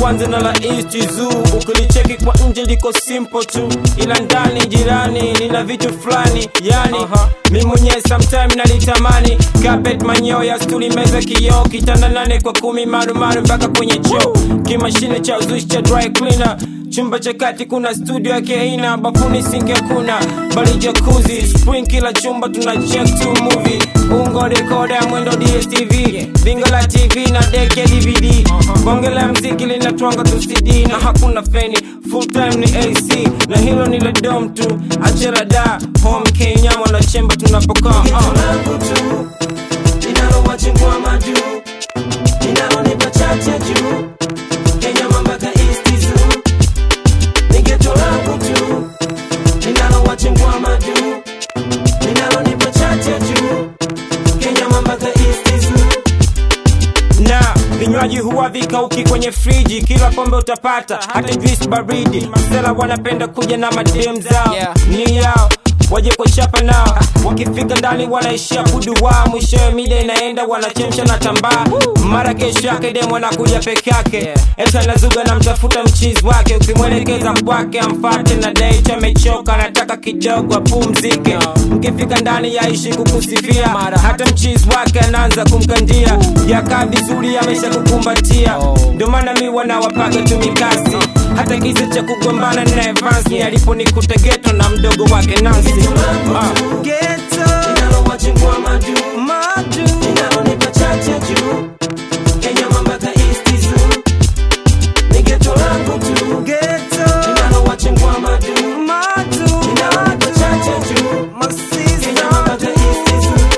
kwanza na la East Zoo. Ukilicheki kwa nje liko simple tu, ila ndani jirani lina vitu fulani yani mi mwenyewe sometime nalitamani carpet manyoya stuli meza kioo kitanda nane kwa kumi marumaru mpaka kwenye choo kimashine cha uzushi cha dry cleaner chumba cha kati kuna studio yake aina bafuni singi hakuna bali jakuzi spring kila chumba tuna check to movie ungo rekoda mwendo dstv bingo la tv na deke dvd bonge la mziki linatwanga tu cd na hakuna feni full time ni ac na hilo ni la dom tu achera da home kenya mwana chemba tunapokaa uh. langu tu linalowachingwa majuu linalonipa chache juu Kenya mambaka East Zoo ni geto langu tu linalowachingwa majuu linalonipa chache juu Kenya mambaka East Zoo na vinywaji huwa vikauki kwenye friji kila pombe utapata hata juice baridi masela wanapenda kuja na madem zao Yeah. ni yao waje kwa chapa nao wakifika ndani wanaishia kuduwaa mwishowe mida inaenda wanachemsha na tambaa mara kesho yake dem anakuja peke yake Yeah. eti anazuga na mtafuta mchizi wake ukimwelekeza kwake amfate na date amechoka anataka kidogo apumzike mkifika ndani yaishi kukusifia Mara. hata mchizi wake anaanza kumkandia yakaa vizuri amesha kukumbatia Oh. ndio maana mi wanawapaga tumikasi hata kisa cha kugombana na Evans ni aliponikuta geto na mdogo wake Nancy Ah. linalowachingwa majuu linalonipa chache juu Kenya mambaka East Zoo ni geto langu tu linalowachingwa majuu linalonipa chache juu Kenya mambaka East Zoo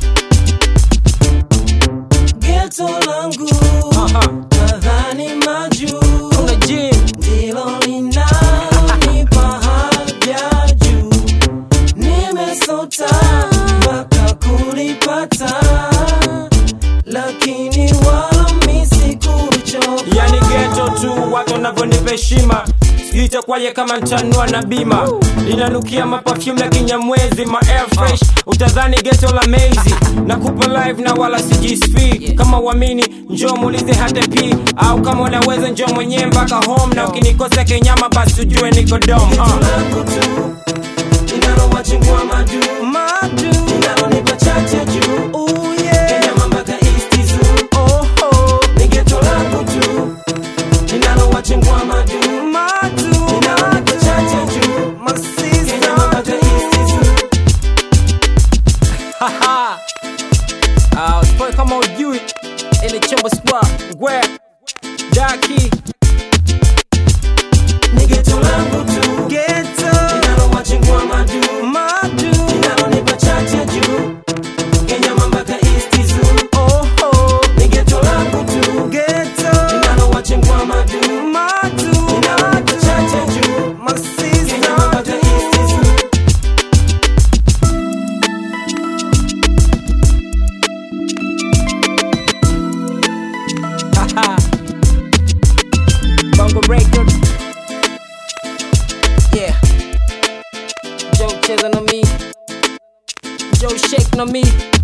geto langu Aha. nadhani majuu Kuna gym ndilo linalonipa haja juu nimesota mpaka kulipata lakini wala misikuchoka yani geto tu watu wanavyonipa heshima sijui itakuwaje kama ntanua na bima linanukia mapafyum ya kinyamwezi ma air fresh utadhani geto la mezi na kupa live na wala sijisp kama uamini njoo muulize hata p au kama unaweza njoo mwenyewe mpaka home na ukinikosa kenyama basi ujue niko dom uh. langu tu linalowachingwa majuu linalonipa chache juu Kenya mambaka East Zoo ni geto langu tu linalowachingwa majuu linalonipa chache juu Kenya mambaka East Zoo Haha. Ah, usipoe kama ujui ile chombo spa Ngwe, daki ni geto langu tu linalowachingwa majuu linalonipa chache juu Kenya mambaka East Zoo ni geto langu tu linalowachingwa majuu linalonipa chache juu Kenya mambaka East Zoo Haha. Bongo record yeah Joe cheza na mi Joe shake na mi